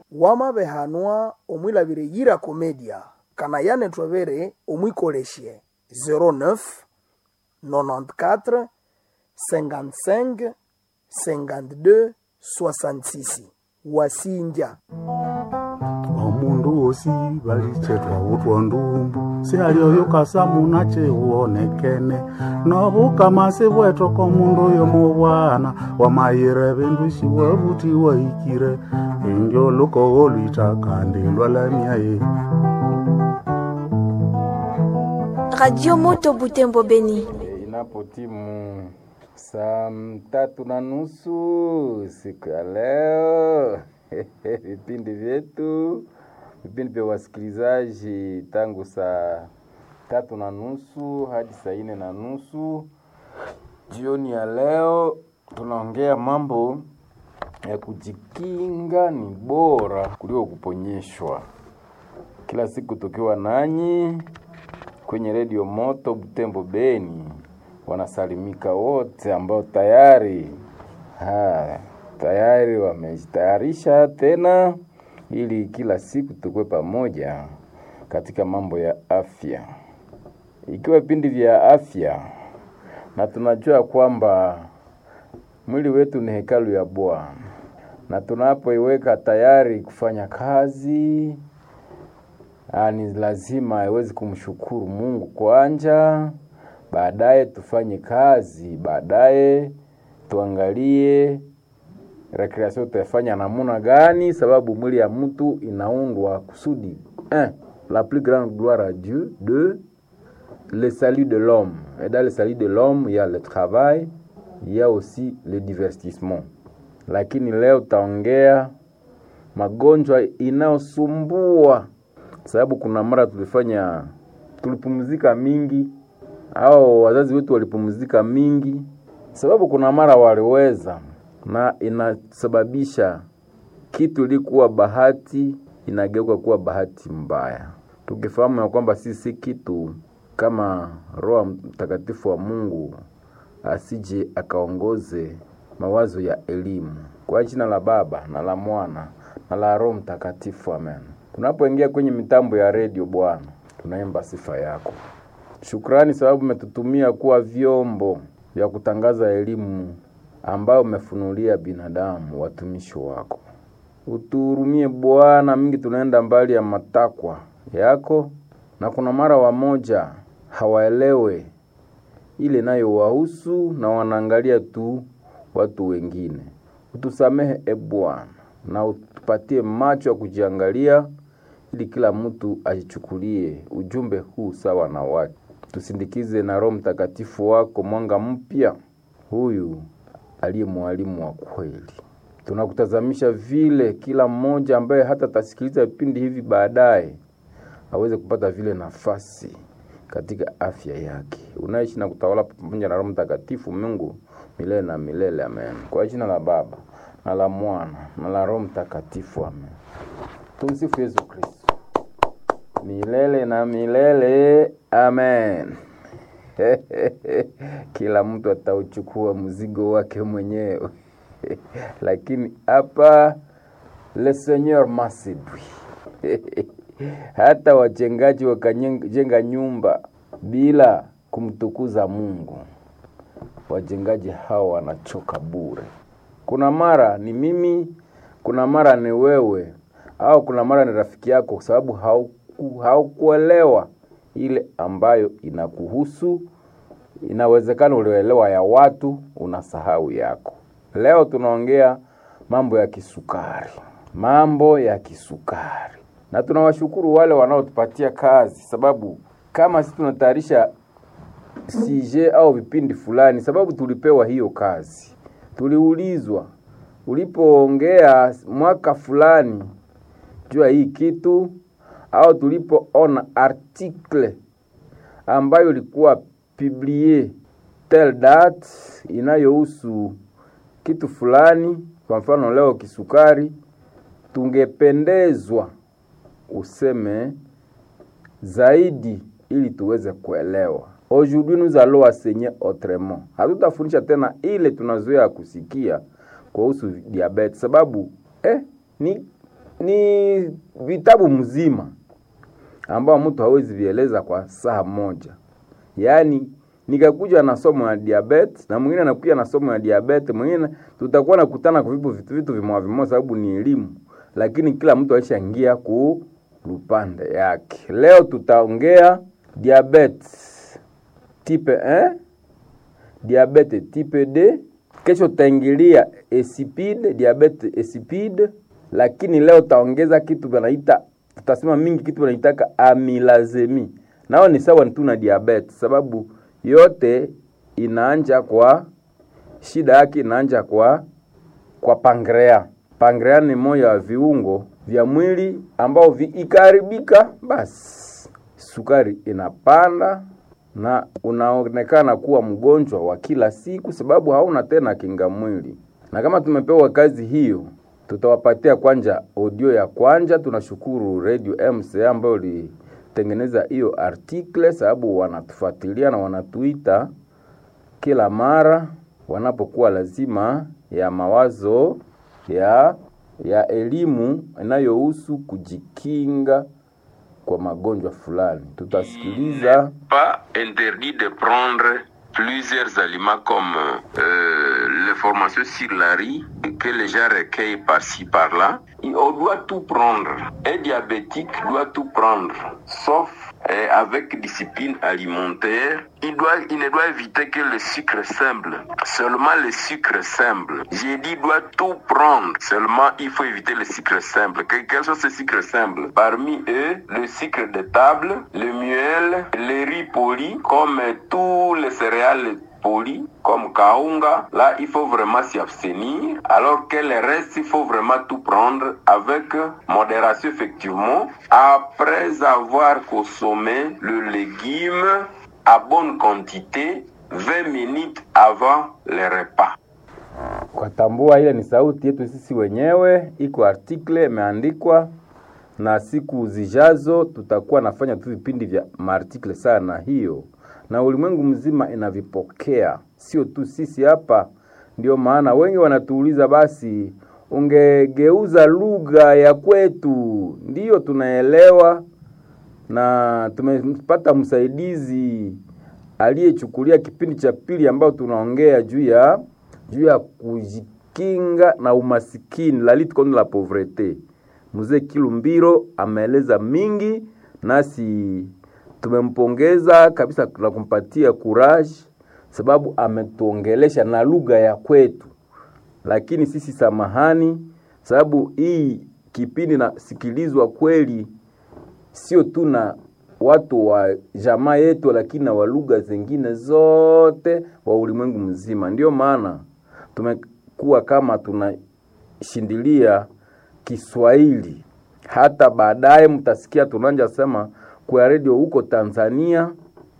wamabehanwa omwilabire yira komedia kana yane twavere omwikolesye 09 94 55 52 66 wasinja omundu wosi valichetwa utwa ndumbu sialioyo kasamuna chiwonekene novukamasi bweto komundu uyo mubwana wamayire vindu shiwavuti waikire indio lukowo lwita kandi lwalamyaye Radio Moto Butembo Beni. Inapotimu saa tatu na nusu siku ya leo vipindi vyetu vipindi vya wasikilizaji tangu saa tatu na nusu hadi saa nne na nusu jioni ya leo tunaongea mambo ya kujikinga ni bora kuliko kuponyeshwa kila siku tukiwa nanyi kwenye redio moto Butembo Beni wanasalimika wote ambao tayari ha, tayari wamejitayarisha tena ili kila siku tukue pamoja katika mambo ya afya, ikiwa vipindi vya afya, na tunajua kwamba mwili wetu ni hekalu ya Bwana, na tunapoiweka tayari kufanya kazi Ah, ni lazima iwezi kumshukuru Mungu kwanja, baadaye tufanye kazi, baadaye tuangalie recreation tutafanya namuna gani, sababu mwili ya mtu inaundwa kusudi un, la plus grande gloire à Dieu, deux, le salut de l'homme. Et dans le salut de l'homme, il y a le travail, il y a aussi le divertissement. Lakini leo taongea magonjwa inayosumbua sababu kuna mara tulifanya tulipumzika mingi au wazazi wetu walipumzika mingi, sababu kuna mara waliweza, na inasababisha kitu ilikuwa bahati inageuka kuwa bahati mbaya, tukifahamu ya kwamba sisi kitu kama Roho Mtakatifu wa Mungu asije akaongoze mawazo ya elimu. Kwa jina la Baba na la Mwana na la Roho Mtakatifu, amen. Tunapoingia kwenye mitambo ya redio, Bwana, tunaimba sifa yako. Shukrani sababu umetutumia kuwa vyombo vya kutangaza elimu ambayo umefunulia binadamu, watumishi wako. Utuhurumie Bwana, mingi tunaenda mbali ya matakwa yako, na kuna mara wamoja hawaelewe ile nayo wahusu na wanaangalia tu watu wengine. Utusamehe e Bwana, na utupatie macho ya kujiangalia ili kila mtu ajichukulie ujumbe huu sawa na wake. Tusindikize na Roho Mtakatifu wako mwanga mpya, huyu aliye mwalimu wa kweli. Tunakutazamisha vile kila mmoja ambaye hata tasikiliza vipindi hivi baadaye aweze kupata vile nafasi katika afya yake. Unaishi na kutawala pamoja na Roho Mtakatifu Mungu milele na milele, amen. Kwa jina la Baba na la Mwana na la Roho Mtakatifu, amen. Tumsifu Yesu Kristo milele na milele, amen. Kila mtu atauchukua mzigo wake mwenyewe lakini hapa le Seigneur m'a séduit hata wajengaji wakajenga nyumba bila kumtukuza Mungu, wajengaji hao wanachoka bure. Kuna mara ni mimi, kuna mara ni wewe, au kuna mara ni rafiki yako, kwa sababu hauku, haukuelewa ile ambayo inakuhusu. Inawezekana ulioelewa ya watu, unasahau yako. Leo tunaongea mambo ya kisukari, mambo ya kisukari, na tunawashukuru wale wanaotupatia kazi, sababu kama sisi tunatayarisha sije au vipindi fulani, sababu tulipewa hiyo kazi, tuliulizwa ulipoongea mwaka fulani juu ya hii kitu, au tulipoona article ambayo ilikuwa publie tel date inayohusu kitu fulani, kwa mfano leo kisukari, tungependezwa useme zaidi ili tuweze kuelewa. Aujourd'hui nous allons enseigner autrement. Hatutafundisha tena ile tunazoea kusikia kuhusu diabetes, sababu eh, ni ni vitabu mzima ambao mtu hawezi vieleza kwa saa moja. Yaani nikakuja na somo ya diabetes na mwingine anakuja na somo ya diabetes, mwingine tutakuwa nakutana kwa vitu vitu vitu vimoja vimoja, sababu ni elimu, lakini kila mtu alishaingia ku lupande yake. Leo tutaongea diabetes type 1, diabetes type D. Kesho tutaingilia insipide, diabetes insipide, lakini leo taongeza kitu wanaita tutasema mingi kitu wanaitaka amilazemi, nao ni sawa tu na diabetes, sababu yote inaanja kwa shida yake inaanja kwa kwa pangrea. Pangrea ni moja wa viungo vya mwili ambao vikiharibika, basi sukari inapanda na unaonekana kuwa mgonjwa wa kila siku, sababu hauna tena kinga mwili. Na kama tumepewa kazi hiyo, tutawapatia kwanja audio ya kwanja. Tunashukuru Radio MCA ambayo ilitengeneza hiyo article, sababu wanatufuatilia na wanatuita kila mara wanapokuwa lazima ya mawazo ya ya elimu inayohusu kujikinga kwa magonjwa fulani. Tutasikiliza pas interdit de prendre plusieurs aliments comme euh, l'information sur la riz que les gens recueillent par-ci par-là. Et On doit tout prendre. Un diabétique doit tout prendre, sauf euh, avec discipline alimentaire. Il, doit, il ne doit éviter que le sucre simple. Seulement le sucre simple. J'ai dit doit tout prendre. Seulement il faut éviter le sucre simple. Que- Quels sont ces sucres simples Parmi eux, le sucre de table, le miel, le riz poli, comme tous les céréales poli comme kaunga là il faut vraiment s'y abstenir alors que le reste il faut vraiment tout prendre avec modération effectivement après avoir consommé le légume à bonne quantité 20 minutes avant le repas kwa tambua, ile ni sauti yetu sisi wenyewe, iko article imeandikwa, na siku zijazo tutakuwa nafanya tu vipindi vya maartikle sana hiyo, na ulimwengu mzima inavipokea, sio tu sisi hapa. Ndio maana wengi wanatuuliza, basi ungegeuza lugha ya kwetu. Ndiyo tunaelewa, na tumepata msaidizi aliyechukulia kipindi cha pili ambao tunaongea juu ya juu ya kujikinga na umasikini, la lutte contre la pauvreté. Mzee Kilumbiro ameeleza mingi, nasi tumempongeza kabisa na kumpatia courage, sababu ametuongelesha na lugha ya kwetu lakini sisi samahani, sababu hii kipindi nasikilizwa kweli sio tu na watu wa jamaa yetu, lakini na wa lugha zingine zote wa ulimwengu mzima. Ndio maana tumekuwa kama tunashindilia Kiswahili. Hata baadaye mtasikia tunanja sema kwa redio huko Tanzania,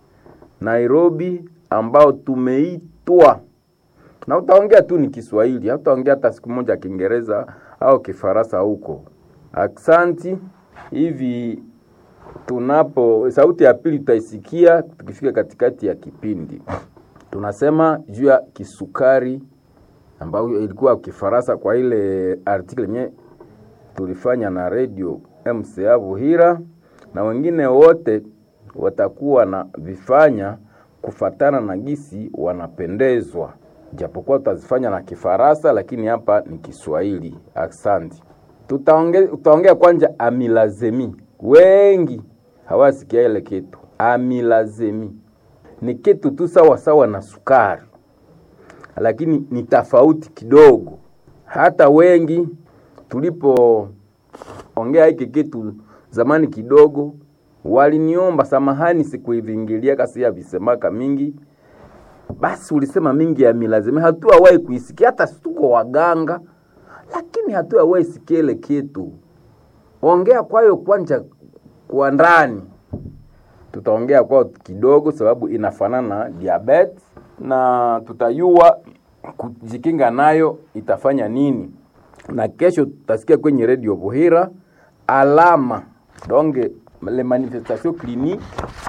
Nairobi, ambao tumeitwa na utaongea tu ni Kiswahili, hautaongea hata siku moja Kiingereza au Kifaransa huko. Aksanti. Hivi tunapo sauti ya pili tutaisikia tukifika katikati ya kipindi. Tunasema juu ya kisukari ambayo ilikuwa Kifaransa kwa ile article yenye tulifanya na radio MCA Buhira, na wengine wote watakuwa na vifanya kufatana na gisi wanapendezwa japokuwa tutazifanya na Kifaransa, lakini hapa ni Kiswahili. Asante. Tutaongea tutaongea kwanza amilazemi. Wengi hawasikia ile kitu. Amilazemi ni kitu tu sawa sawa na sukari, lakini ni tofauti kidogo. Hata wengi tulipoongea hiki kitu zamani kidogo, waliniomba samahani, sikuivingilia kasi ya visemaka mingi basi ulisema mingi ya milazima, hatuawahi kuisikia, hata tuko waganga, lakini hatuawahi sikia ile kitu. Ongea kwayo kwanja kwa ndani, tutaongea kwao kidogo, sababu inafanana na diabetes na tutayua kujikinga nayo itafanya nini, na kesho tutasikia kwenye redio Buhira alama donge le manifestation clinique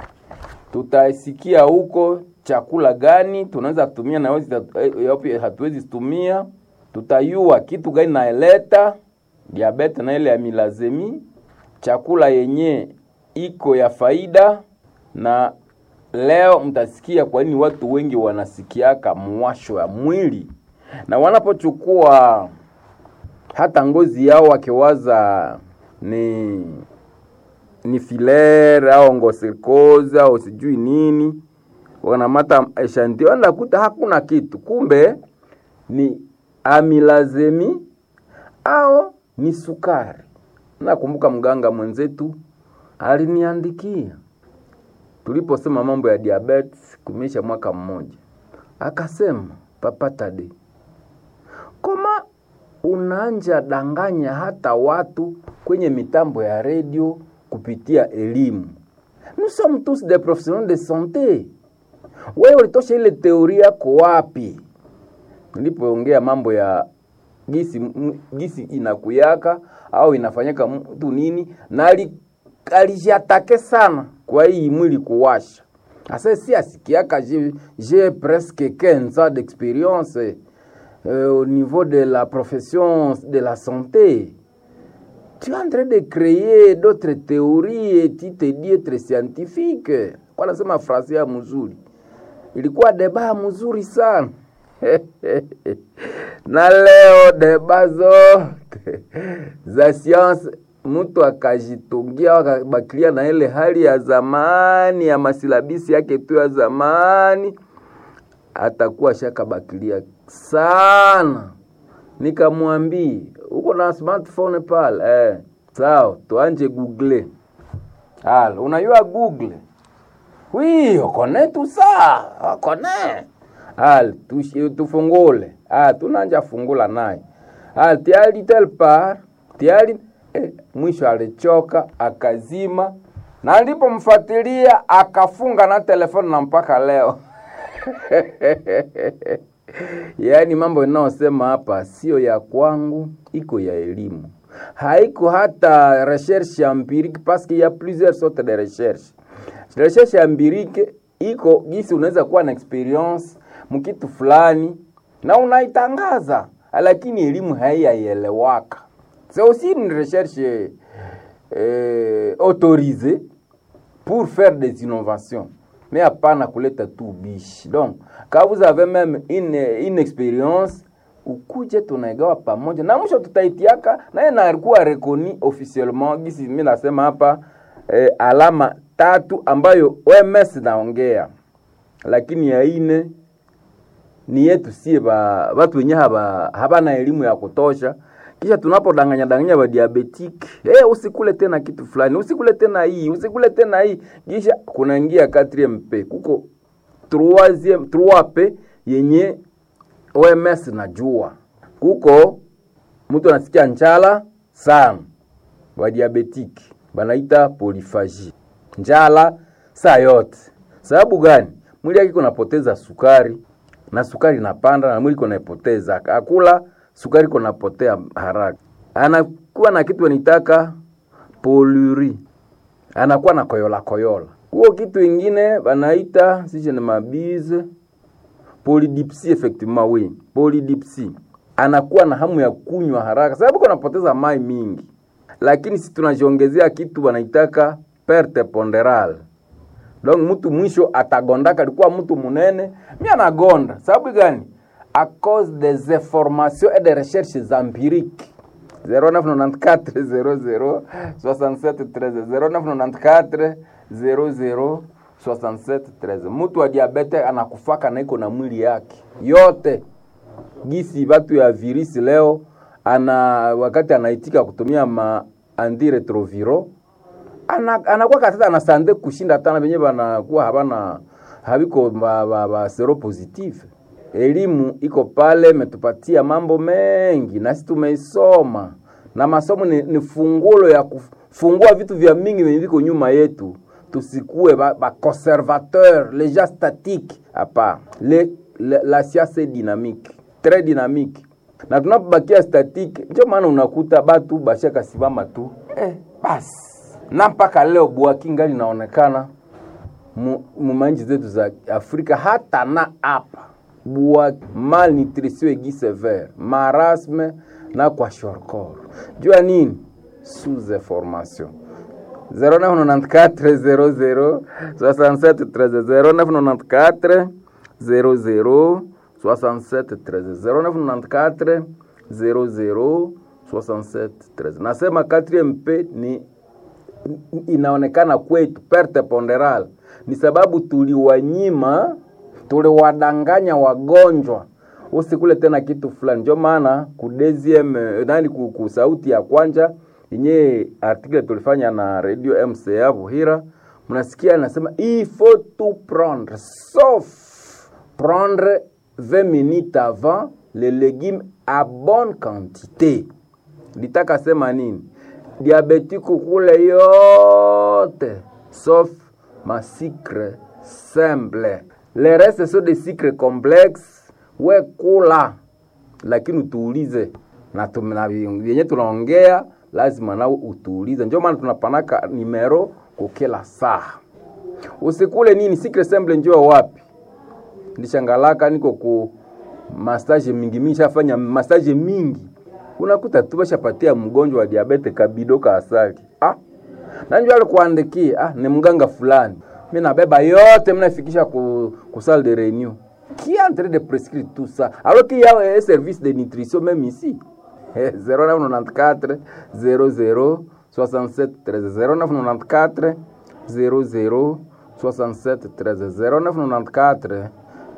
tutasikia huko chakula gani tunaweza tumia na yapi hatuwezi tumia, tutayua kitu gani naeleta diabete na ile ya milazemi, chakula yenye iko ya faida, na leo mtasikia kwa nini watu wengi wanasikiaka mwasho ya mwili na wanapochukua hata ngozi yao wakiwaza ni ni filaire au ngosikoza au sijui nini, wanamata eshantio, nakuta hakuna kitu, kumbe ni amilazemi au ni sukari. Nakumbuka mganga mwenzetu aliniandikia tuliposema mambo ya diabetes kumeisha mwaka mmoja, akasema Papa Tade, koma unaanja danganya hata watu kwenye mitambo ya redio kupitia elimu. Nous sommes tous des professionnels de santé. Wewe ulitosha ile teoria yako wapi? Nilipoongea mambo ya gisi, m- gisi inakuyaka au inafanyika mtu nini, na ali- alijatake sana kwa hii mwili kuwasha. Asa si asikiaka j'ai j'ai presque 15 ans d'expérience euh, au niveau de la profession de la santé. Tu es en train de créer d'autres théories et tu te dis être scientifique. Kwa nasema frase ya mzuri. Ilikuwa deba mzuri sana. na leo deba zote za science mtu akajitungia akabakilia na ile hali ya zamani ya masilabisi yake tu ya zamani, atakuwa shakabakilia sana. Nikamwambia uko na smartphone pale eh, sawa, tuanje google. Al, unajua google Oui, on connaît tout ça. On connaît. Al, tushi- tufungule. Ah, tunanja fungula naye. Al, tiali tel par, tiali eh, mwisho alichoka akazima na nilipomfuatilia akafunga na telefoni na mpaka leo. yaani mambo inayosema hapa sio ya kwangu, iko ya elimu, haiko hata recherche empirique parce qu'il y a plusieurs sortes de recherche. Recherche empirique iko gisi unaweza kuwa na experience mkitu fulani na unaitangaza, lakini elimu haiyaelewaka. C'est aussi une recherche euh, autorisée pour faire des innovations mais hapana kuleta tu ubishi. Donc, quand vous avez même une, une expérience ukuje tunaigawa pamoja na mwisho tutaitiaka naye nakuwa rekoni officiellement gisi mi nasema hapa eh, alama tatu ambayo OMS naongea, lakini ya ine ni yetu sie ba watu wenye haba habana elimu ya kutosha kisha tunapodanganya danganya ba diabetic eh, usikule tena kitu fulani, usikule tena hii, usikule tena hii, kisha kunaingia 4MP kuko 3 3P yenye OMS najua kuko mtu anasikia njala sana, wa diabetic banaita poliphagie, njala saa yote. Sababu gani? Mwili yake kunapoteza sukari na sukari inapanda na mwili kunaipoteza, akula sukari kunapotea haraka, anakuwa na kitu anitaka poluri, anakuwa na koyola koyola. Huo kitu ingine banaita sije ni mabize polydipsie, effectivement oui, polydipsie, anakuwa na hamu ya kunywa haraka sababu kunapoteza mai mingi, lakini si tunajiongezea kitu wanaitaka perte ponderale donc mtu mwisho atagondaka, alikuwa mtu munene, mi anagonda. Sababu gani? a cause des informations et des recherches empiriques 0994 00 67 13 0994 00 67 13. Mtu wa diabete anakufaka na iko na mwili yake yote gisi batu ya virisi leo ana wakati anaitika kutumia ma antiretroviro ana, anakuwa katata anasande kushinda tana benye banakuwa habana habiko ba, ba, ba sero positive. Elimu iko pale, metupatia mambo mengi nasi tumeisoma, na masomo ni, ni fungulo ya kufungua vitu vya mingi venye viko nyuma yetu, tusikue ba, ba conservateur les gens statiques hapa. Le, le, la siasa dynamique très dynamique, na tunapobakia statique, ndio maana unakuta batu bashaka simama tu eh, basi na mpaka leo bwaki ngali inaonekana mu manchi zetu za Afrika hata na hapa bwaki, malnutrition egi severe, marasme na kwa shorkor jua nini sous information 0994 00 67 13 0994 00 67 13 0994 00 67 13 nasema 4mp ni inaonekana kwetu perte ponderal ni sababu tuliwanyima tuliwadanganya wagonjwa usikule tena kitu fulani ndio maana ku deuxième nani ku, ku sauti ya kwanja yenye article tulifanya na radio MCA Buhira mnasikia anasema il faut tout prendre sauf prendre 20 minutes avant les légumes à bonne quantité litaka sema nini diabetiku kule yote sauf masikre simple le reste so de sikre complexe we kula lakini utuulize na tum- na vyenye tunaongea lazima nao utuulize ndio maana tunapanaka nimero kukila saa usikule nini sikre simple njoo wapi ndishangalaka niko ku massage mingi mingi shafanya massage mingi unakuta tu bashapatia mgonjwa wa diabete kabido ka asali ah nanjua alikuandikia ah ni mganga fulani mi nabeba yote mnafikisha ku, ku salle de réunion qui est en train de prescrire tout ça alors qu'il y a un service de nutrition même ici Eh, 0994 00 67 13 0994 00 67 13 0994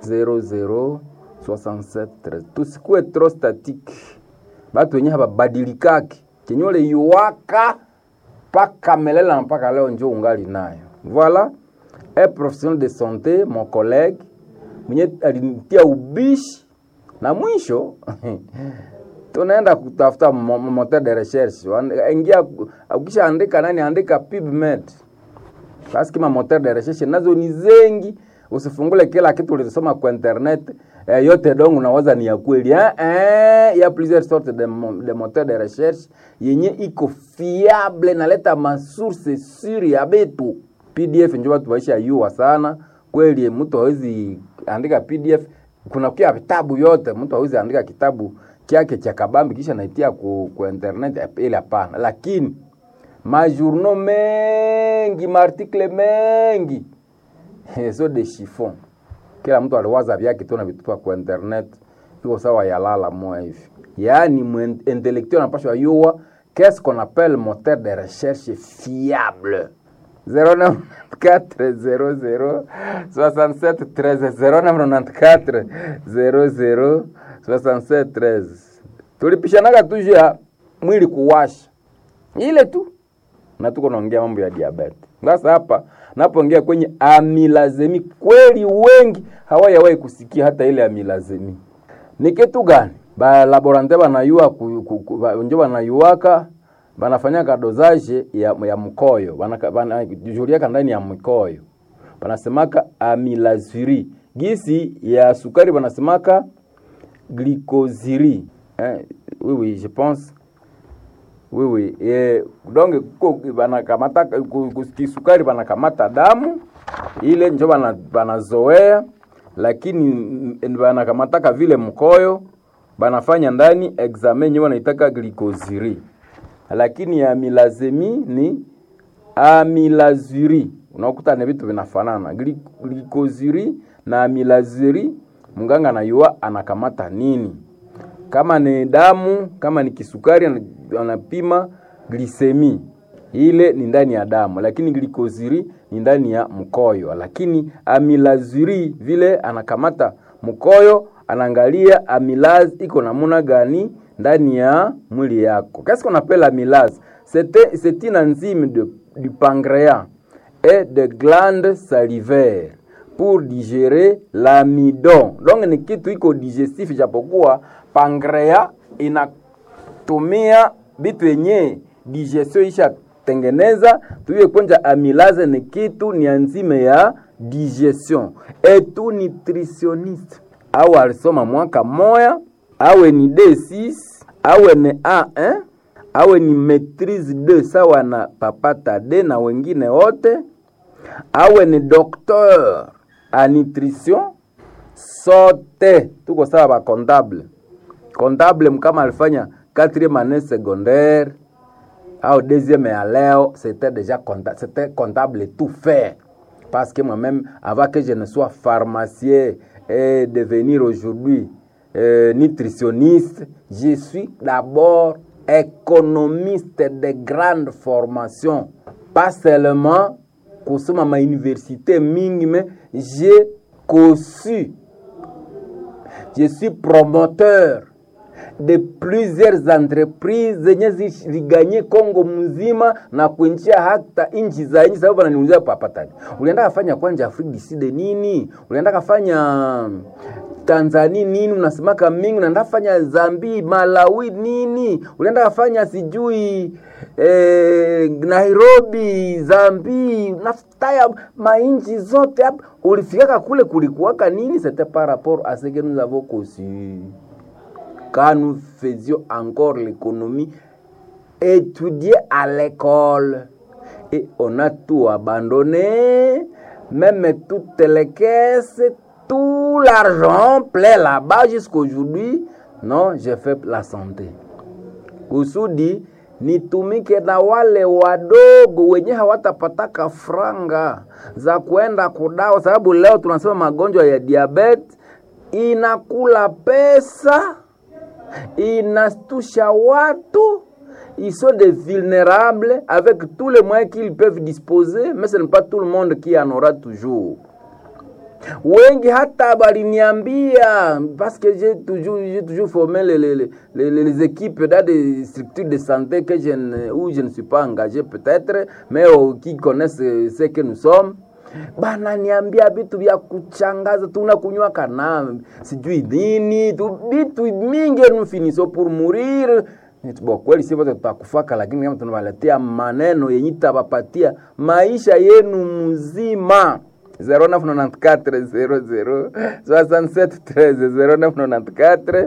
00 67 13 tusikue trop statique batu wenye hababadilikaki chenye ule yuwaka mpaka melela na mpaka leo njo ungali nayo voilà un professionnel de santé mon collègue mwenye alinitia ubishi na mwisho tunaenda kutafuta mo- mo- moteur de recherche Wan- ingia ukisha andika nani andika pubmed basi kama moteur de recherche nazo ni zengi usifungule kila kitu ulisoma kwa internet eh, yote dongo unawaza ni ya kweli eh, eh, ya plusieurs sortes de, mo- de moteur de recherche yenye iko fiable naleta masource suri ya betu pdf njo watu waisha yua sana kweli mtu hawezi andika pdf kuna kia vitabu yote mtu hawezi andika kitabu kyake cha kabambi kisha naitia ku, ku internet eh, ile hapana lakini majournaux mengi maartikle mengi so de chiffon kila mtu aliwaza vyake tu na vitupa kwa internet iko sawa yalala moya hivi yaani mwen- intellectuel anapashwa yua qu'est-ce qu'on appelle moteur de recherche fiable 0994 67 13 0994 00 67 13 tulipishanaga tu juu ya mwili kuwasha ile tu na tuko naongea mambo ya diabetes. Sasa hapa napoongea kwenye amilazemi, kweli wengi hawayawahi kusikia hata ile amilazemi ni kitu gani? Ba laborante banayua ku- ku- ku- ba- njo banayuaka banafanyaka dosage ya, ya mkoyo Banaka- banajuliaka ndani ya mkoyo banasemaka amilaziri gisi ya sukari banasemaka glycosiri eh, oui, oui, je pense oui, oui. Eh, donc ko banakamata ku- ku- kisukari banakamata damu ile njo bana- banazoea lakini mm, banakamataka vile mkoyo banafanya ndani examen yenyewe wanaitaka glycosiri lakini ya milazemi ni amilaziri unakuta ni vitu vinafanana Gli- glycosiri na amilaziri mganga anayua anakamata nini kama ni damu kama ni kisukari ana- anapima glisemi ile ni ndani ya damu lakini glikoziri ni ndani ya mkoyo lakini amilaziri vile anakamata mkoyo anaangalia amilaz iko namuna gani ndani ya mwili yako qu'est-ce qu'on appelle amylase c'est c'est une enzyme de, du pancréas et de glandes salivaires pour digérer l'amidon. Donc ni kitu iko digestif, japokuwa pancreas inatumia vitu yenye digestion isha tengeneza tuiye kwenja amylase ni kitu ni enzime ya digestion etu nutritionniste au alisoma mwaka moya awe ni D6 awe ni A1 awe ni maitrise 2 sawa na papata D na wengine wote awe ni docteur a nutrition sote tuko sawa ba comptable comptable kama alifanya quatrième année secondaire au deuxième à leo c'était déjà comptable, c'était comptable et tout fait parce que moi-même avant que je ne sois pharmacien et devenir aujourd'hui euh, nutritionniste je suis d'abord économiste de grande formation pas seulement kusoma ma université mingi mais j'ai conçu je suis promoteur de plusieurs entreprises zenye ziliganye Kongo mzima na kuinjia hata nchi za nchi. Sababu wananiulizia papatani, ulienda kafanya kwanja Afrika du Sud nini? Ulienda kafanya Tanzania nini? Unasemaka mingi, unaenda kafanya Zambi, Malawi nini? Ulienda kafanya sijui eh, Nairobi, Zambi, nafutaya mainchi zote hapa. Ulifikaka kule kulikuwaka nini? C'était par rapport à ce que nous avons conçu quand nous faisions encore l'économie, étudier à l'école. Et on a tout abandonné, même toutes les caisses, tout l'argent plein là-bas jusqu'aujourd'hui. Non, j'ai fait la santé. Kusudi nitumike na wale wadogo wenye hawatapataka franga za kuenda kudawa, sababu leo tunasema magonjwa ya diabetes inakula pesa inastusha watu ils sont des vulnérables avec tous les moyens qu'ils peuvent disposer mais ce n'est pas tout le monde qui en aura toujours wengi hata baliniambia parce que j'ai toujours, j'ai toujours formé les, les, les, les équipes dans des structures de santé que je ne, où je ne suis pas engagé peut-être mais oh, qui connaissent ce que nous sommes bananiambia vitu vya kuchangaza, tunakunywa kana sijui nini tu vitu mingi nous finissons pour mourir. Bo, kweli si wote tutakufaka, lakini kama tunawaletea maneno yenye tabapatia maisha yenu mzima 0994 0994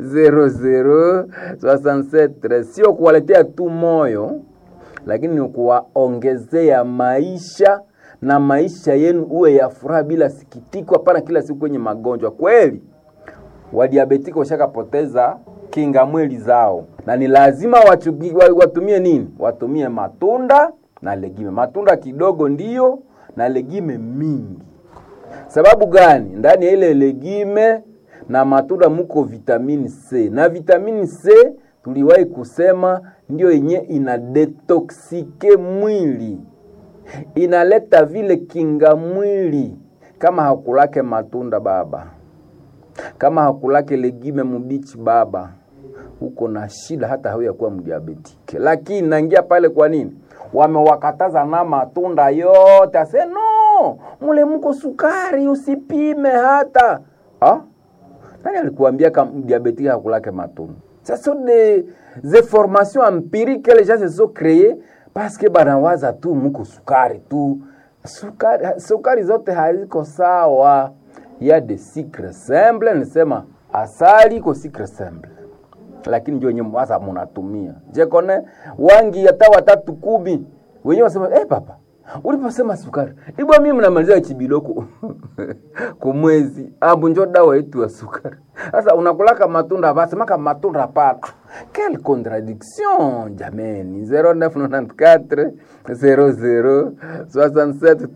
00 sio kuwaletea tu moyo, lakini ni kuwaongezea maisha na maisha yenu uwe ya furaha bila sikitiko, hapana kila siku kwenye magonjwa. Kweli wadiabetiki washakapoteza kinga mwili zao, na ni lazima wachugi, watumie nini? Watumie matunda na legime, matunda kidogo ndiyo na legime mingi. Sababu gani? Ndani ya ile legime na matunda muko vitamini C, na vitamini C tuliwahi kusema ndio yenye ina detoksike mwili inaleta vile kinga mwili. Kama hakulake matunda baba, kama hakulake legime mubichi baba, uko na shida, hata hauya kuwa mdiabetike. Lakini naingia pale, kwa nini wamewakataza na matunda yote? Ase no, mule muko sukari, usipime hata ha? Nani alikuambia kama diabetike hakulake matunda? Ce sont des, des formations empiriques que les gens se sont créées parce que banawaza tu muko sukari tu. Sukari, sukari zote haziko sawa. Ya de sucre simple, nisema asali iko sucre simple, lakini ndio wenyewe mwaza munatumia. Je kone wangi hata watatu kumi wenyewe wasema eh, papa uliposema sukari ibwa mimi mnamaliza chibiloko kumwezi ambu njo dawa yetu ya sukari. Sasa unakulaka matunda basemaka matunda pana Quelle contradiction, jameni. 0994 00 67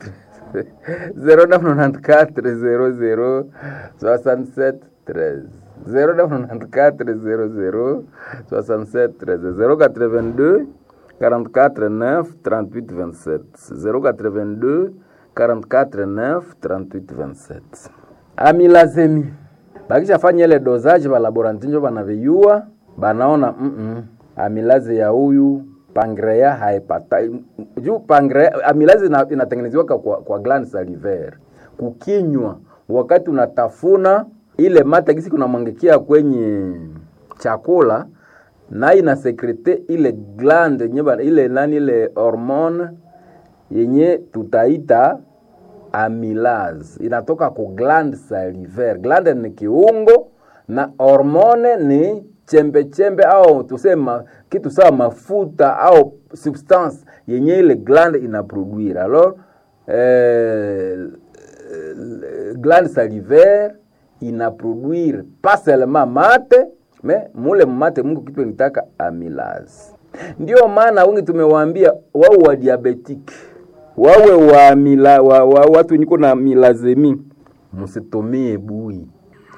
0994 00 67 13 0994 00 67 13 082 44 9 38 27 082 44 9 38 27 amilazemi bakishafanya ile dozaji balaboranti njo banaviyua banaona mm -mm, amilaze ya huyu pangrea haipata juu pangrea amilaze inatengenezewa kwa, kwa gland salivaire kukinywa, wakati unatafuna ile mate gisi kunamwangikia kwenye chakula na inasekrete ile gland yenye ile nani ile hormone yenye tutaita amylase inatoka ku gland salivaire. Gland ni kiungo na hormone ni chembe chembe au tusema kitu sawa mafuta au substance yenye ile gland inaproduire. Alors euh, gland salivaire inaproduire pas seulement mate me mule mmate Mungu kitu nitaka amylase. Ndio maana wengi tumewaambia wao wa diabetic wawe wa, mila, wa, wa watu niko na milazemi, msitumie bui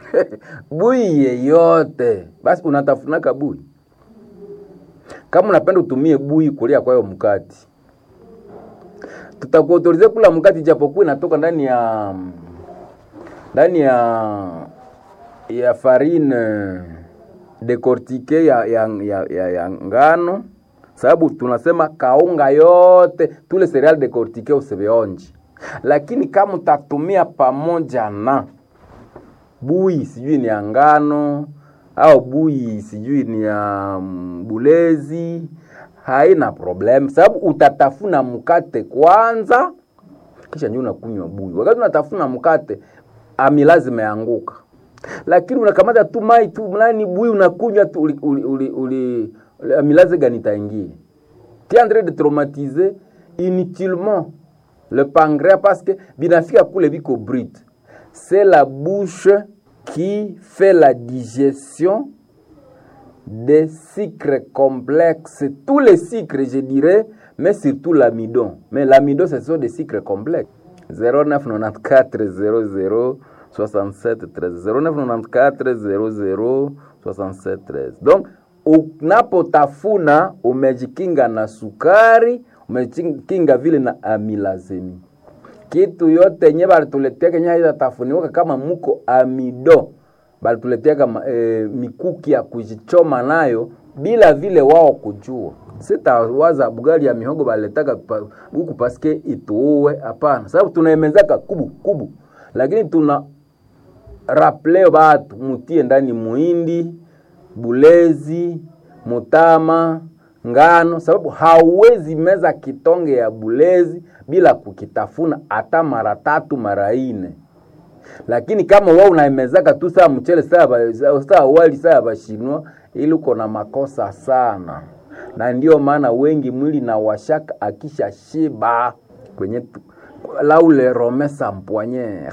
bui yeyote. Basi unatafunaka bui, kama unapenda utumie bui kulia kwayo mkati, tutakuautorize kula mkati, japokuwa inatoka ndani ya ndani ya ya farine decortique ya, ya, ya, ya, ya ngano sababu tunasema kaunga yote tule cereal decortique usivionji, lakini kama utatumia pamoja na bui sijui ni ya ngano au bui sijui ni ya mm, bulezi, haina problem, sababu utatafuna mkate kwanza, kisha ndio unakunywa bui. Wakati unatafuna mkate, amilazi imeanguka, lakini unakamata tu mai tu nani bui unakunywa tu, uli, uli, uli, uli, amilazi gani itaingia? Tu es en train de traumatiser inutilement le pancréas parce que binafika kule biko brut. C'est la bouche qui fait la digestion des sucres complexes, tous les sucres je dirais, mais surtout l'amidon. Mais l'amidon ce sont des sucres complexes. 0994 00 67 13 0994 00 67 13. Donc unapotafuna umejikinga na sukari, umejikinga vile na amilazemi. Kitu yote yenye balituletea Kenya itatafuniwaka kama muko amido, balituletea kama e, mikuki ya kujichoma nayo bila vile wao kujua. Sitawaza bugali ya mihogo baletaka pa, huku paske ituue, hapana, sababu tunaemezaka kubu kubu, lakini tuna raple batu mutie ndani muhindi bulezi, mutama, ngano, sababu hauwezi meza kitonge ya bulezi bila kukitafuna hata mara tatu mara ine. Lakini kama wewe unaimezaka tu saa mchele saa saa wali saa bashinwa, ili uko na makosa sana, na ndio maana wengi mwili na washaka akisha shiba kwenye laule romesa mpwanyere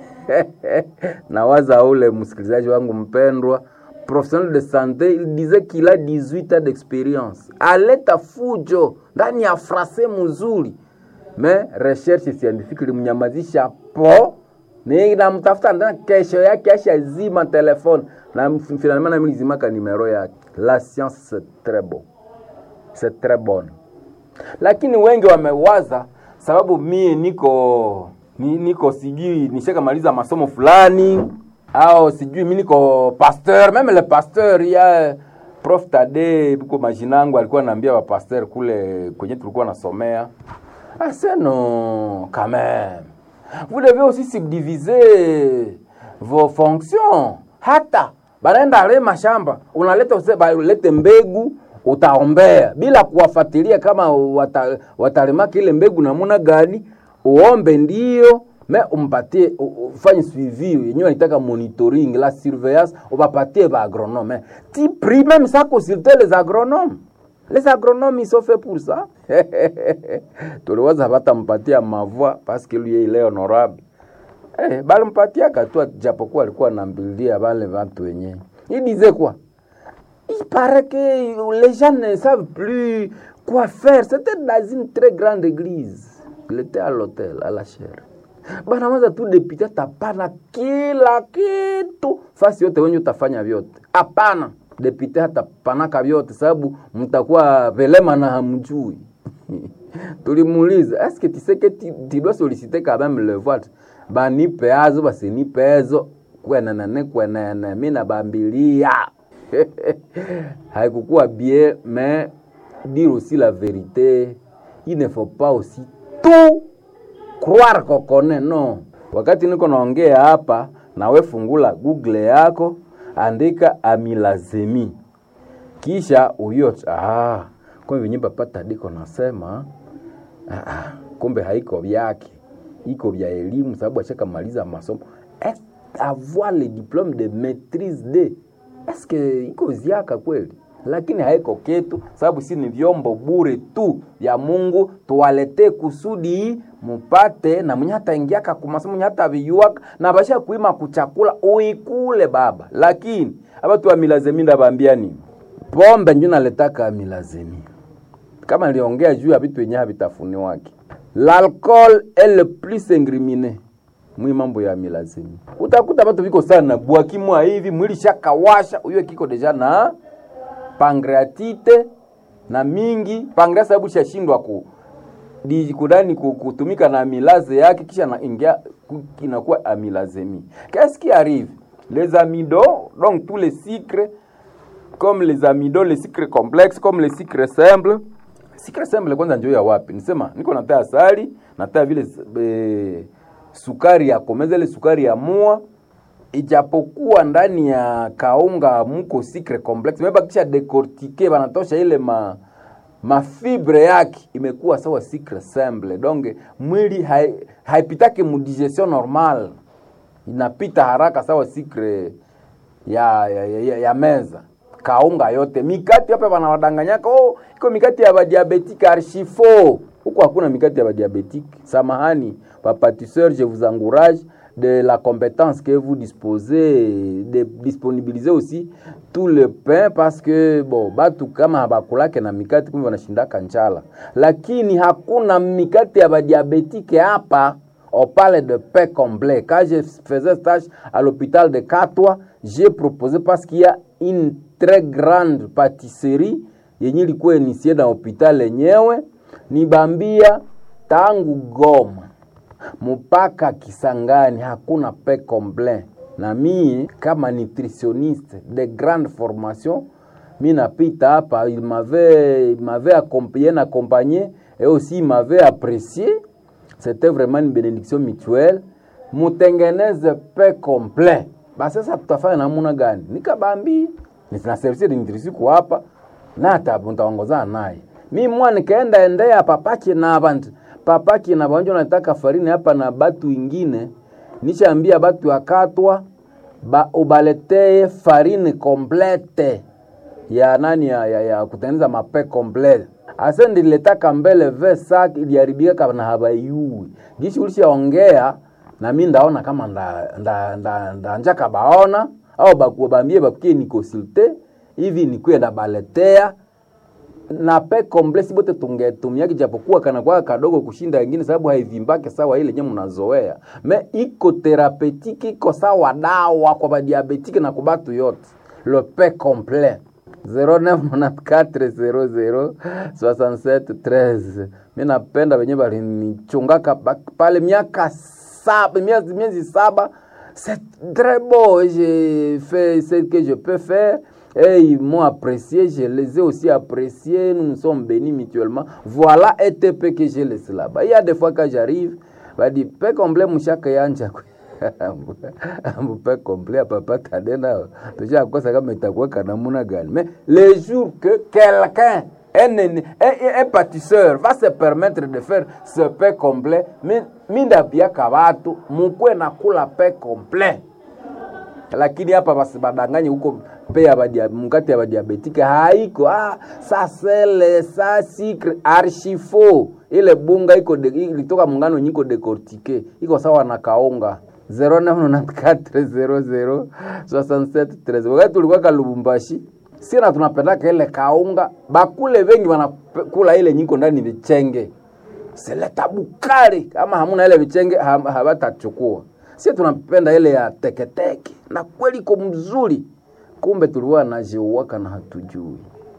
nawaza ule msikilizaji wangu mpendwa professionnel de santé il disait qu'il a 18 ans d'expérience aleta fujo ndani ya frase mzuri me recherche scientifique ilimnyamazisha po ni namtafuta ndani kesho yake ashazima telefone na finalement nami nizimaka nimero yake la science c'est très bon c'est très bonne lakini wengi wamewaza sababu mie niko ni, niko sijui nishakamaliza masomo fulani au sijui mi niko pasteur meme le pasteur ya prof Tade buko majinangu alikuwa anaambia wa pasteur kule kwenye tulikuwa nasomea ase non quand même vous devez aussi subdiviser vos fonctions hata banaenda le mashamba unaleta use- balete mbegu utaombea bila kuwafuatilia kama wata, watalemaka ile mbegu namuna gani uombe ndio me umpatie u- u- ufanye suivi yenyewe wanitaka monitoring la surveillance ubapatie ba agronome ti prie même ça consulter les agronomes les agronomes ils sont faits pour ça tuliwaza batampatia mavua parce que lui il est honorable eh, balimpatiaka tu japokuwa alikuwa nambilia bale watu wenyewe il disait quoi il paraît que les gens ne savent plus quoi faire. C'était dans une très grande église. Il était à l'hôtel, à la chaire. Banaweza tu depite tapana kila kitu fasi yote wenye utafanya vyote. Hapana, depite hatapanaka vyote sababu mtakuwa velema na hamjui. tulimuuliza est-ce que tu sais que tu, tu dois solliciter quand même le vote banipe azo basinipe ezo kwenenene kwenene mi nabambilia haikukuwa bien mais dire aussi la vérité il ne faut pas aussi tout croire kokone no wakati niko naongea hapa nawe fungula google yako andika amilazemi kisha uyo ah, kumbe venye papa tadiko nasema ah, ah, kumbe haiko vyake iko vya elimu sababu ashakamaliza masomo Est- avoir le diplôme de maîtrise de est-ce que iko ziaka kweli lakini haiko kitu, sababu si ni vyombo bure tu ya Mungu, tuwaletee kusudi mupate na mwenye hataingiaka kumasa mwenye hata viyuaka na basha kuima kuchakula uikule baba. Lakini abatu wa milazemi ndabambia nini? Pombe njo naletaka milazemi, kama niliongea juu ya vitu yenye havitafuniwaki. L'alcool est le plus incriminé mwi mambo ya milazemi. Utakuta batu viko sana bwakimwa hivi mwili shakawasha, huyo kiko deja na pancreatite na mingi pancreas sababu shashindwa ku di kudani ku- kutumika na amilaze yake kisha na ingia ku- inakuwa amilazemi. Qu'est-ce qui arrive? Les amidons, donc tous les sucres comme les amidons, les sucres complexes, comme les sucres simples. Sucre simple kwanza njoo ya wapi? Nisema niko nataa asali, nataa vile e, sukari ya komeza ile sukari ya mua ijapokuwa ndani ya kaunga mko sucre complex, mebakisha decortique banatosha ile ma mafibre yake imekuwa sawa sucre simple, donc mwili hai, haipitake mu digestion normal, inapita haraka sawa sucre ya, ya, ya, ya, ya meza kaunga yote mikati hapa wanawadanganyaka oh, iko mikati ya badiabetike archifo huko hakuna mikati ya badiabetike samahani papatisseur je vous encourage de la compétence que vous disposez de disponibiliser aussi tout le pain parce que bon batu kama habakulake na mikati kumbe wanashindaka njala lakini hakuna mikati ya badiabetike hapa on parle de pain complet. Quand je faisais stage à l'hôpital de Katwa, j'ai proposé parce qu'il y a une très grande pâtisserie yenye ilikuwa inisie na hospital lenyewe, nibambia tangu Goma mpaka Kisangani hakuna pain complet. Na mie kama nutritionniste de grande formation mi napita hapa, il m'avait il m'avait accompagné, accompagné et aussi il m'avait apprécié c'était vraiment une bénédiction mutuelle mutengeneze pe complet basi sasa tutafanya namuna gani nikabambi na service de nutrition kwa hapa na hata mtaongozana naye mi mwa nikaenda endea papaki na abantu papaki na banjo nataka farini hapa na batu ingine nishaambia batu akatwa ba ubaletee farine complete ya nani ya, ya, ya kutengeneza mape complete ase ndiletaka mbele ve sak iliharibika na habayui gishi ulishaongea na mi ndaona kama nda, nda, nda, nda njaka baona au bakubambie bakukie nikosulte hivi nikuye ndabaletea na pe komplesi bote tungetumiaki japokuwa kanakuwa kadogo kushinda wengine sababu haivimbake sawa ile nye mnazoea me iko therapeutique iko sawa dawa kwa badiabetike na kubatu yote le pe complet 0994006713 mi napenda wenye balinichungaka pa- pale miaka saba miezi, miezi saba c'est très beau j'ai fait ce que je peux faire et ils m'ont apprécié, je les ai aussi appréciés, nous nous sommes bénis mutuellement. Voilà ETP que j'ai laissé là-bas. Il y a des fois quand j'arrive, bah dit, pe complet mshaka yanja mpe complet ya papa tadena tushakosa kama itakuweka namuna gani mais les jours que quelqu'un un, un, un, un pâtisseur va se permettre de faire ce pain complet mi- mindabiaka watu mukwe na kula pain complet lakini hapa basibadanganye huko pe ya badia, mkati ya badiabetike haiko ah, sa sele sa sikre archifo ile bunga iko de, ilitoka mungano nyiko decortike iko sawa na kaunga 0994006713 wakati tulikuwa kalubumbashi sina tunapendaka ile kaunga bakule vengi wanakula ile nyiko ndani vichenge seleta bukari kama hamuna ile vichenge ha- habatachukua si tunapenda ile ya teketeke na kweli iko mzuri kumbe tuliwa najiuwaka na hatujui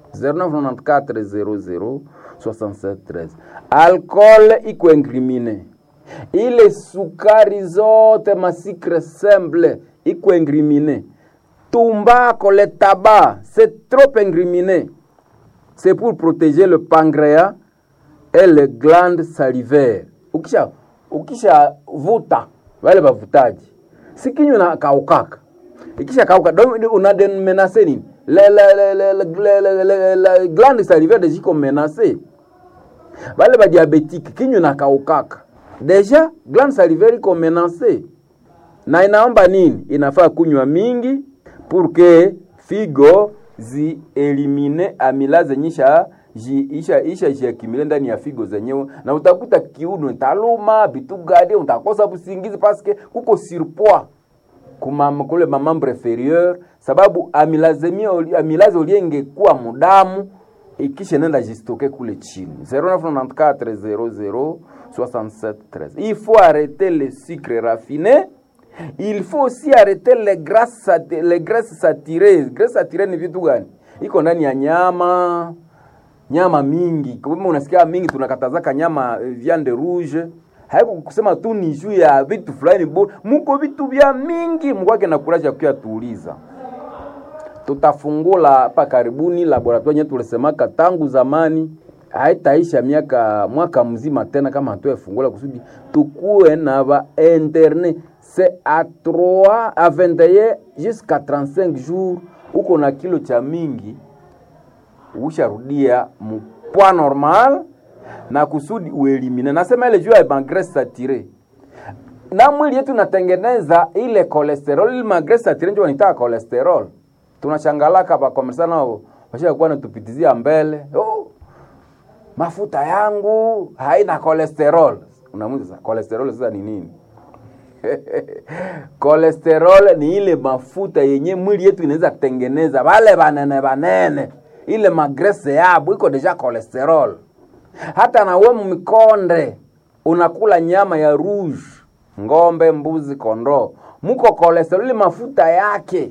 0994006713 alcool iko incrimine ile sukari zote masikre simple iko incrimine tumbako le tabac c'est trop incriminé c'est pour protéger le pancréas et les glandes salivaires. Ukisha ukisha vuta wale bavutaji, si kinywa na kaukaka, ikisha kauka donc una de menacer nini le le le le le le le le glande salivaire ziko menacer bale ba diabétique kinywa na kaukaka, deja glande salivaire iko menacer na inaomba nini? Inafaa kunywa mingi pour que figo zielimine amylase nyisha ji- isha isha jiakimile ndani ya figo zenyewe na utakuta kiuno taluma bitu gadi utakosa busingizi paske kuko surpoids kuma kule mamambre inferieur sababu amilazemia oli- amilaze oliengekuwa mudamu ikisha nenda jistoke kule chini 0994 00 il faut arrêter le sucre raffiné il faut aussi arrêter les grasses sat- les graisses saturées graisses saturées ni vitu gani iko ndani ya nyama nyama mingi kama unasikia mingi tunakatazaka nyama eh, viande rouge haiko kusema tu ni juu ya vitu fulani bo muko vitu vya mingi mkwake na kuraja kuya tuuliza tutafungula hapa karibuni laboratoire yetu tulisemaka tangu zamani haitaisha miaka mwaka mzima tena kama hatuefungula kusudi tukuwe na ba interne c'est à 3 à 21 jusqu'à 35 jours uko na kilo cha mingi usharudia mpwa normal na kusudi uelimine nasema ile juu ya magrese satire na mwili yetu natengeneza ile cholesterol ile magrese satire ndio wanitaka cholesterol tunachangalaka pa komersa nao washakuwa natupitizia mbele oh, mafuta yangu haina cholesterol unamuza sasa cholesterol sasa ni nini cholesterol ni ile mafuta yenye mwili yetu inaweza tengeneza wale banene banene ile magrese yabo iko deja cholesterol hata nawe mmikonde unakula nyama ya rouge ngombe mbuzi kondoo muko cholesterol ile mafuta yake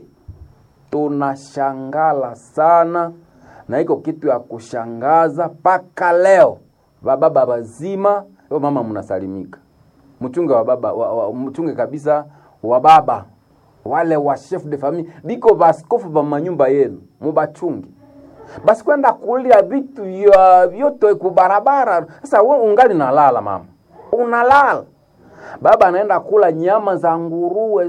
tunashangala sana na iko kitu ya kushangaza mpaka leo bababa bazima yo mama mnasalimika mchunge wa baba wa, wa, mchunge kabisa wa baba wale wa chef de famille biko baskofu ba manyumba yenu mubachungi basi kwenda kulia vitu ya vyote kubarabara sasa we ungali nalala mama unalala baba anaenda kula nyama za nguruwe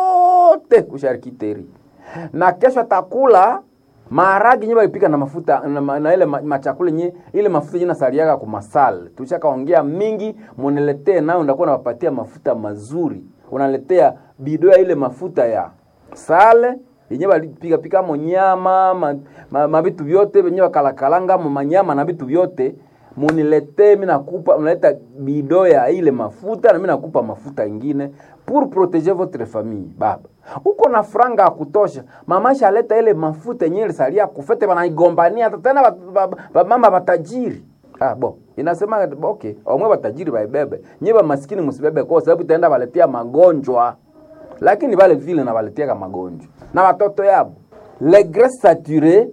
zote kusharikiteri na kesho atakula maharagi nye balipika na mafuta na, ma- na ile ma- machakula nye ile mafuta nye nasaliaga kumasal tushakaongea mingi muniletee nayo ndakuwa nawapatia mafuta mazuri unaletea bido ya ile mafuta ya sale yenye balipika pika mo nyama ma, ma, ma vitu vyote venye bakalakalanga mo manyama na vitu vyote muniletee mi nakupa unaleta bido ya ile mafuta na mi nakupa mafuta ingine pour protéger votre famille baba uko na franga ya kutosha mama shaleta ile mafuta yenye ilisalia kufete banaigombania tena ba- ba- ba- mama batajiri Ah, bo inasema okay omwe batajiri baibebe nye bamaskini musibebe kwa sababu itaenda baletea magonjwa lakini vale vile na baletiaka magonjwa na watoto yabo le graisse saturée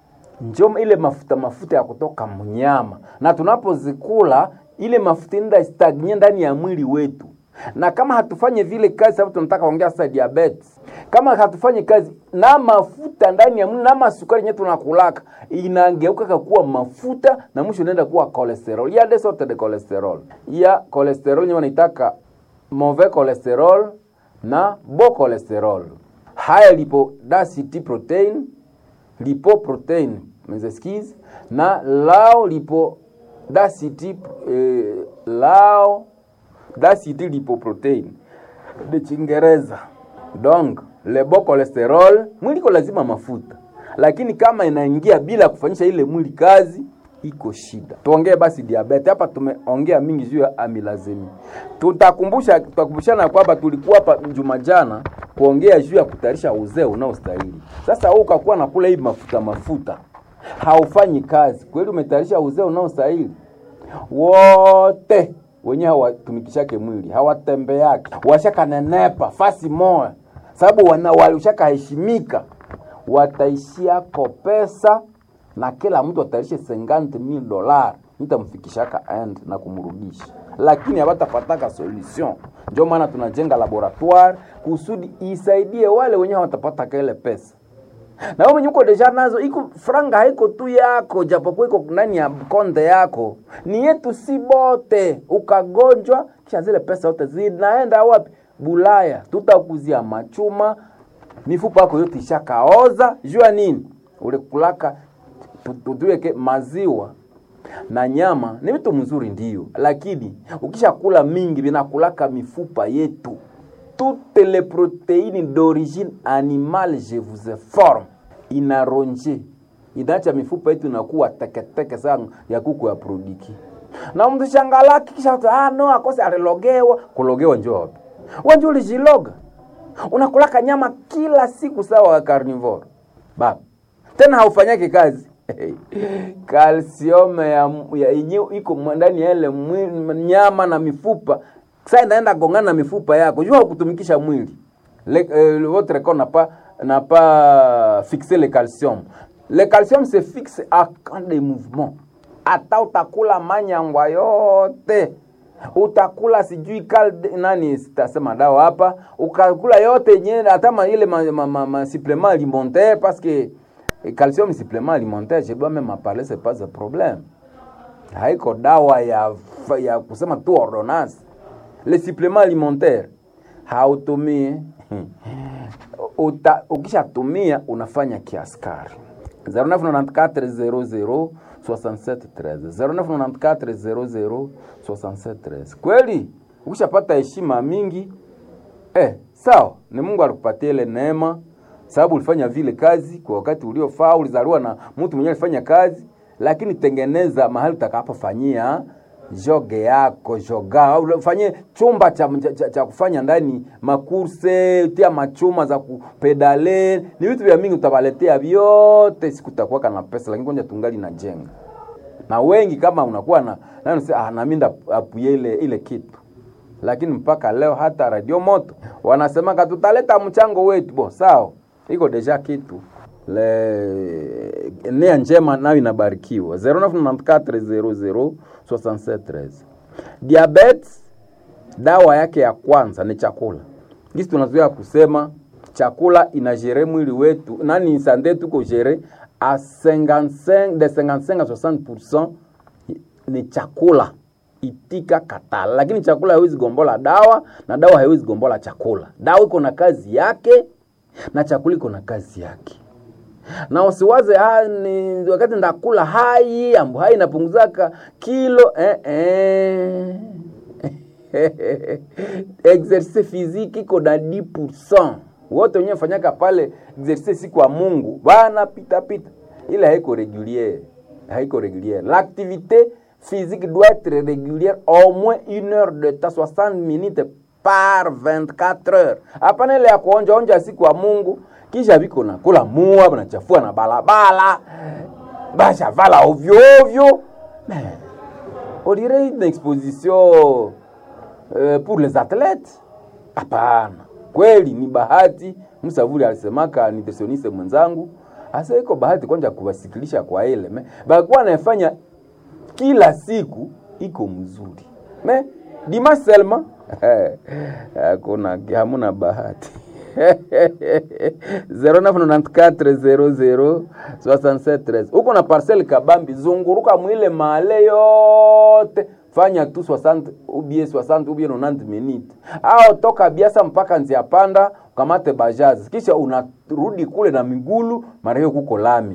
njo ile mafuta mafuta ya kutoka mnyama na tunapozikula ile mafuta inda stagnye ndani ya mwili wetu na kama hatufanye vile kazi sababu tunataka ongea sasa diabetes kama hatufanye kazi na mafuta ndani ya mwili na masukari yenyewe tunakulaka inageuka kuwa mafuta na mwisho inaenda kuwa cholesterol ya de sorte de cholesterol ya cholesterol yenyewe wanaitaka mauvais cholesterol na bo cholesterol haya lipo density protein lipoprotein mes excuses na lao lipo density eh, lao density lipoprotein de Kiingereza. Donc le bon cholesterol, mwili iko lazima mafuta, lakini kama inaingia bila kufanyisha ile mwili kazi iko shida. Tuongee basi diabetes. Hapa tumeongea mingi juu ya amilazemi. Tutakumbusha tutakumbushana kwamba tulikuwa hapa juma jana kuongea juu ya kutayarisha uzee unaostahili. Sasa wewe ukakuwa nakula hii mafuta mafuta, haufanyi kazi kweli, umetayarisha uzee unaostahili? wote wenye hawatumikishake mwili hawatembeake washakanenepa fasi moya sababu wana- walishakaheshimika wataishiako pesa na kila mtu ataishi 50 mil dolar nitamfikishaka end na kumrudisha lakini hawatapataka solution ndio maana tunajenga laboratoire kusudi isaidie wale wenye hawatapataka ile pesa na wewe mwenye uko deja nazo iko franga haiko tu yako japokuwa iko ndani ya konde yako ni yetu si bote ukagonjwa kisha zile pesa zote zinaenda wapi bulaya tutakuzia machuma mifupa yako yote ishakaoza jua nini ulikulaka tu- tu- tuweke maziwa na nyama ni vitu mzuri ndio lakini ukishakula mingi vinakulaka mifupa yetu toutes les protéines d'origine animale je vous informe inaronje inaacha mifupa yetu inakuwa teketeke sana ya kuku ya prodiki na mtu shangalaki kisha watu, ah no akose alilogewa kulogewa njoo wapi wenje ulijiloga unakulaka nyama kila siku sawa carnivore baba tena haufanyake kazi kalsiome ya ya yenyewe iko mwa- ndani ya ile mwili- nyama na mifupa sasa inaenda gongana na mifupa yako jua kutumikisha mwili le, euh, votre corps n'a pas n'a pas fixé le calcium le calcium se fixe à quand des mouvements hata utakula manyangwa yote utakula sijui kalde, nani sitasema dawa hapa ukakula yote yenyewe hata ma, ile ma, ma, ma, ma supplément alimentaire parce que eh, calcium supplément alimentaire je dois même en parler c'est pas un problème haiko dawa ya, ya kusema tu ordonnance le supplément alimentaire hautumii uta, ukishatumia unafanya kiaskari 0994 00 6713 kweli ukishapata heshima mingi eh, sawa ni mungu alikupatia ile neema sababu ulifanya vile kazi kwa wakati uliofaa ulizaliwa na mtu mwenyewe alifanya kazi lakini tengeneza mahali utakapofanyia joge yako joga au ufanye chumba cha, cha, cha kufanya ndani makurse tia machuma za kupedale ni vitu vya mingi utawaletea vyote siku utakuwa na pesa lakini kwanza tungali na jenga na wengi kama unakuwa na nani unasema, ah, nami ndapuye ile ile kitu lakini mpaka leo hata radio moto wanasemaka tutaleta mchango wetu bo sawa iko deja kitu le nia njema nayo inabarikiwa 0994006713 diabetes dawa yake ya kwanza ni chakula gisi tunazoea kusema chakula inajere mwili wetu nani sande tuko jere a 55 de 55 a 60% ni chakula itika katala lakini chakula haiwezi gombola dawa na dawa haiwezi gombola chakula dawa iko na kazi yake na chakula iko na kazi yake na usiwaze ah, ni wakati ndakula hai ambu hai inapunguzaka kilo eh, eh. exercice physique iko na 10% wote wenyewe fanyaka pale exercice siku ya Mungu bana pita pita, ile haiko régulière, haiko régulière. L'activité physique doit être régulière au moins une heure de temps, 60 minutes par 24 heures. Hapana ile ya kuonja onja siku ya Mungu kisha viko na kula mua banachafua na balabala basha vala ovyo ovyo Mais, on dirait une exposition euh, pour les athlètes hapana kweli ni bahati msavuli alisemaka nutritioniste mwenzangu asa iko bahati kwanja kuwasikilisha kwa ile me bakuwa anafanya kila siku iko mzuri me dima selma hakuna hamuna bahati 0994006713 uko na parcel kabambi zunguruka mwile male yote fanya tu 60 ubie 60 ubie 90 minutes au toka biasa mpaka nzia panda ukamate bajazi kisha unarudi kule na migulu mara hiyo kuko lami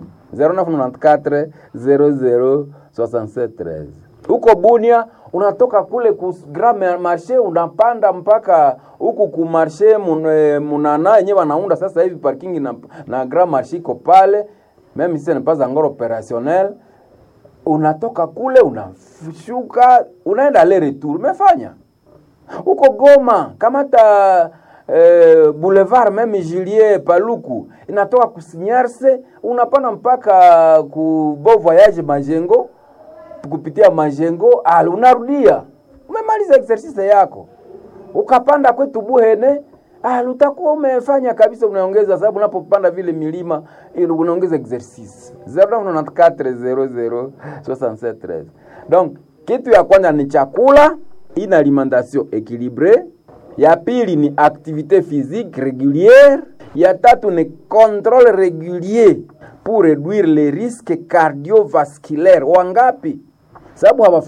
0994006713 huko Bunia unatoka kule ku Grand Marché unapanda mpaka huku ku Marché mun, eh, Munana yenyewe wanaunda sasa hivi parking na, na Grand Marché iko pale meme si n'est pas encore opérationnel unatoka kule unashuka unaenda le retour umefanya huko Goma kamata eh, boulevard meme Julie Paluku inatoka kusinyarse unapanda mpaka ku Beau Voyage Majengo kupitia majengo al unarudia umemaliza exercise yako ukapanda kwetu buhene al utakuwa umefanya kabisa unaongeza sababu unapopanda vile milima ili unaongeza exercise 0994006713 donc kitu ya kwanza ni chakula une alimentation équilibrée ya pili ni activité physique régulière ya tatu ni contrôle régulier pour réduire les risques cardiovasculaires wangapi sababu